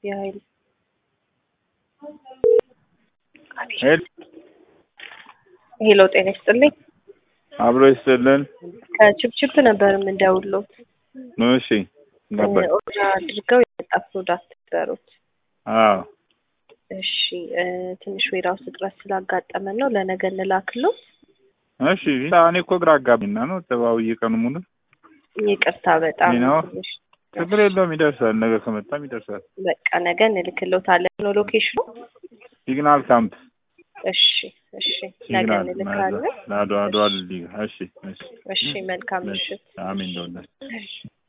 የኃይል ሄል ሄሎ ጤና ይስጥልኝ። አብሮ ይስጥልን። ከችፕችፕ ነበር የምንደውለው። እሺ ነበር። ኦርደር አድርገው የመጣ ፕሮዳክት ነበሩት። አዎ እሺ እ ትንሽ ዌራውስ እጥረት ስላጋጠመን ነው ለነገ እንላክለው። እሺ እኔ እኮ ግራ አጋቢና ነው ተባውዬ ቀኑ ሙሉ ይቅርታ በጣም ይህ ነው። ትንሽ ችግር የለውም ይደርሳል። ነገ ከመጣም ይደርሳል። በቃ ነገ እንልክሎታለን ነው ሎኬሽኑ። ሲግናል ካምፕ እሺ እሺ ነገ ሲግናል እንልካለን። ለአድዋ አድዋ ልልይ እሺ እሺ እሺ መልካም ምሽት። አሜን እንደውላችሁ